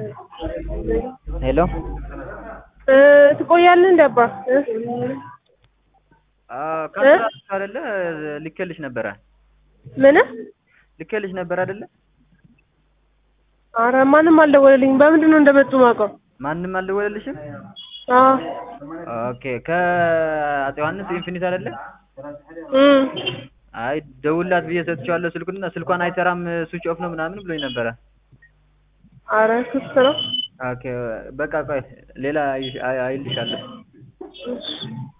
ሄሎ እ ትቆያለህ እንደ አባ እ? ካንሰር አይደለ ልኬልሽ ነበረ ምን ልኬልሽ ነበር አይደለ? ኧረ ማንም አልደወለልኝም። በምንድን ነው እንደመጡ የማውቀው? ማንም አልደወለልሽም? አዎ ኦኬ ከአፄ ዮሐንስ ኢንፊኒት አይደለ? እም አይ ደውላት ብዬ ሰጥቼዋለሁ ስልኩንና ስልኳን አይሰራም ስዊች ኦፍ ነው ምናምን ብሎኝ ነበረ። ኧረ ክስ ነው። ኦኬ በቃ ቆይ ሌላ አይልሻለሁ። እሺ